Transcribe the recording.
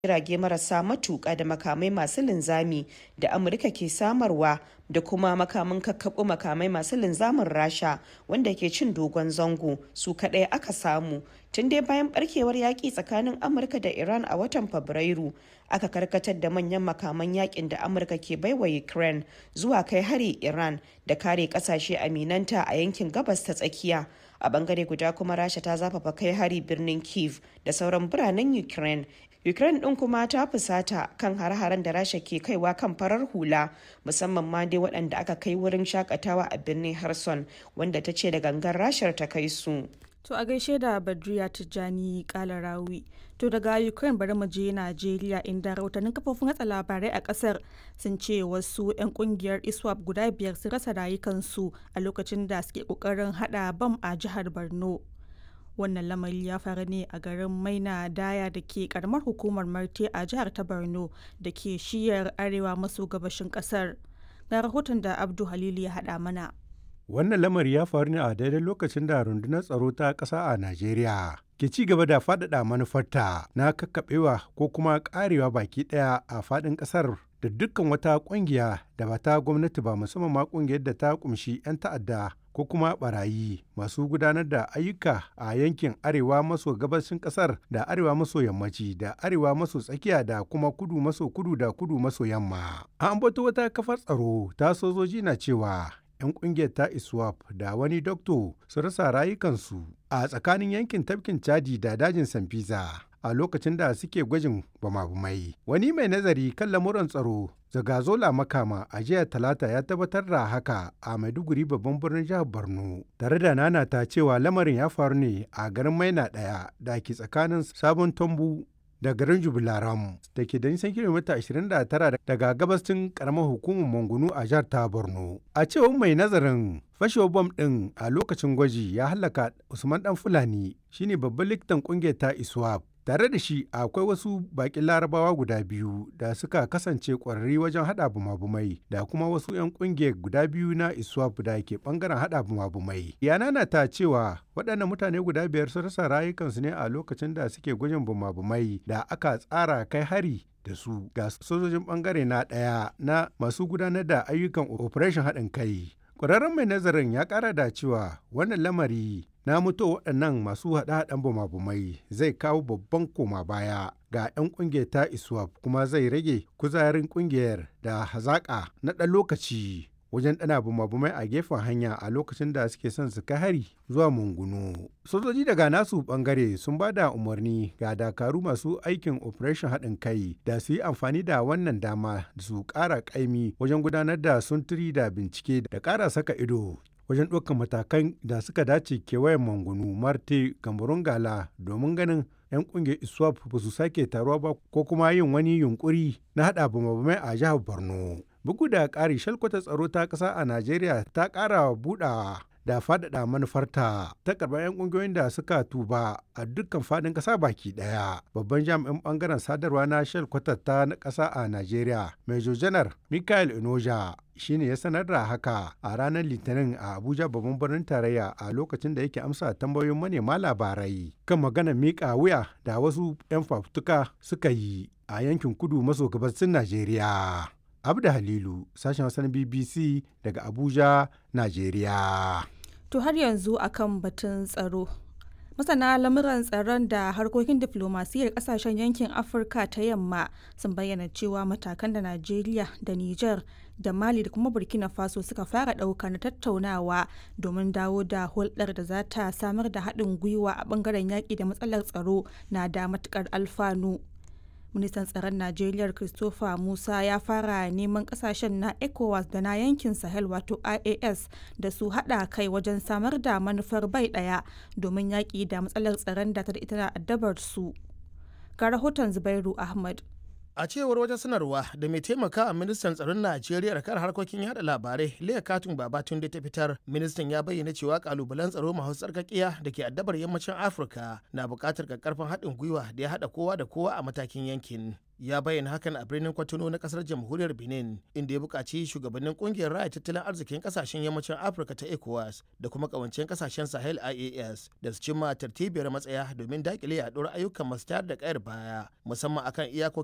jirage marasa matuƙa da makamai masu linzami da amurka ke samarwa da kuma makamin kakkaɓo makamai masu linzamin rasha wanda ke cin dogon zango su kaɗai aka samu tun dai bayan barkewar yaƙi tsakanin amurka da iran a watan fabrairu aka karkatar da manyan makaman yakin da amurka ke baiwa ukraine zuwa kai hari iran da kare kasashe aminanta a yankin gabas ta tsakiya a bangare guda kuma rasha ta zafafa kai hari birnin kiev da sauran biranen ukraine ukraine din kuma ta fusata kan har-haren da rasha ke kaiwa kan farar hula musamman ma dai waɗanda aka kai wurin shakatawa a birnin harson wanda ta ce da gangan rashar ta kai su To a gaishe da Badriya Tijjani Kalarawi. To daga Ukraine bari mu je Najeriya inda rahotannin kafofin hatsa labarai a kasar sun ce wasu 'yan kungiyar ISWAP guda biyar sun rasa rayukansu a lokacin da suke kokarin hada bam a jihar Borno. Wannan lamari ya faru ne a garin Maina Daya da ke karamar hukumar Marte a jihar ta Borno da ke shiyar arewa maso gabashin kasar. Ga rahoton da Abdu Halilu ya hada mana. Wannan lamari ya faru ne a daidai lokacin da rundunar tsaro ta ƙasa a Najeriya ke ci gaba da faɗaɗa manufarta na kakkaɓewa ko kuma ƙarewa baki ɗaya a faɗin ƙasar da dukkan wata ƙungiya da ba ta gwamnati ba musamman ma ƙungiyar da ta ƙumshi 'yan ta'adda ko kuma barayi masu gudanar da ayyuka a yankin arewa maso gabashin ƙasar da arewa maso yammaci da arewa maso tsakiya da kuma kudu maso kudu da kudu maso yamma. An ambato wata kafar tsaro ta sojoji na cewa 'yan kungiyar ta iswap da wani dokto su rasa rayukansu a tsakanin yankin tafkin chadi da dajin sanfisa a lokacin da suke gwajin bama-bamai wani mai nazari kan lamuran tsaro zagazola makama a jiya talata ya tabbatar da haka a maiduguri babban birnin jihar borno tare da nana ta cewa lamarin ya faru ne a garin maina daya da ke tsakanin sabon tombu da garin jubilaram da ke da nisan kilomita 29 daga gabashin karamar hukumar mangunu a jihar ta borno a cewar mai nazarin fashewar bom ɗin a lokacin gwaji ya halaka usman dan fulani shine babban likitan kungiyar ta iswap tare da shi akwai wasu bakin larabawa guda biyu da suka kasance kwararri wajen hada bumabumai da kuma wasu 'yan kungiyar guda biyu na iswap da ke bangaren hada bumabumai yana na ta cewa waɗannan mutane guda biyar sun rasa rayukansu ne a lokacin da suke gwajin bumabumai da aka tsara kai hari da su ga sojojin bangare na ɗaya na masu gudanar da ayyukan operation haɗin kai ƙwararren mai nazarin ya ƙara da cewa wannan lamari na mutu waɗannan masu haɗe-haɗen bumabumai zai kawo babban koma baya ga 'yan ƙungiyar ta iswap kuma zai rage kuzarin ƙungiyar da hazaƙa na ɗan lokaci wajen ɗana bumabumai a gefen hanya a lokacin da suke son su kai hari zuwa mungunu sojoji daga nasu bangare sun ba da umarni ga dakaru masu aikin operation haɗin kai da su yi amfani da wannan dama da su ƙara ƙaimi wajen gudanar da sunturi da bincike da ƙara saka ido wajen ɗaukar matakan da suka dace kewayen mangunu marte kamarun gala domin ganin 'yan ƙungiyar iswap ba su sake taruwa ba ko kuma yin wani yunkuri na haɗa bamabamai a jihar borno bugu da ƙari shalkwata tsaro ta ƙasa a najeriya ta ƙara buɗawa da faɗaɗa manufarta ta karɓar 'yan ƙungiyoyin da suka tuba a dukkan faɗin ƙasa baki ɗaya babban jami'in ɓangaren sadarwa na shalkwatar ta na ƙasa a najeriya major janar michael inoja shine ya sanar da haka a ranar litinin a abuja babban birnin tarayya a lokacin da yake amsa tambayoyin manema labarai kan maganar miƙa wuya da wasu 'yan fafutuka suka yi a yankin kudu maso gabasin najeriya abda halilu sashen wasan bbc daga abuja najeriya To har yanzu akan batun tsaro. Masana lamuran tsaron da harkokin diflomasiyyar kasashen yankin Afirka ta yamma sun bayyana cewa matakan da Najeriya da Nijar da Mali da kuma Burkina Faso suka fara ɗauka na tattaunawa domin dawo da hulɗar da za ta samar da haɗin gwiwa a ɓangaren yaƙi da matsalar tsaro na da matuƙar alfanu. ministan tsaron najeriya christopher musa ya fara neman kasashen na ecowas da na yankin sahel wato ias da su hada kai wajen samar da manufar bai daya domin yaƙi da matsalar tsaron da ta ita addabar su ga rahoton zubairu ahmad a cewar wata sanarwa da mai taimaka a ministan tsaron najeriya kan harkokin yada labarai leah katun babatunde ta fitar ministan ya bayyana cewa kalubalen tsaro masu tsarkakiya da ke addabar yammacin afirka na buƙatar karfin haɗin gwiwa da ya haɗa kowa da kowa a matakin yankin ya bayyana hakan a birnin kwatano na kasar jamhuriyar benin inda ya buƙaci shugabannin ƙungiyar raya tattalin arzikin ƙasashen yammacin afirka ta ecowas da kuma ƙawancen ƙasashen sahel ias da su cimma tartibiyar matsaya domin daƙile yaɗuwar ayyukan masu tayar da ƙayar baya musamman akan iyakokin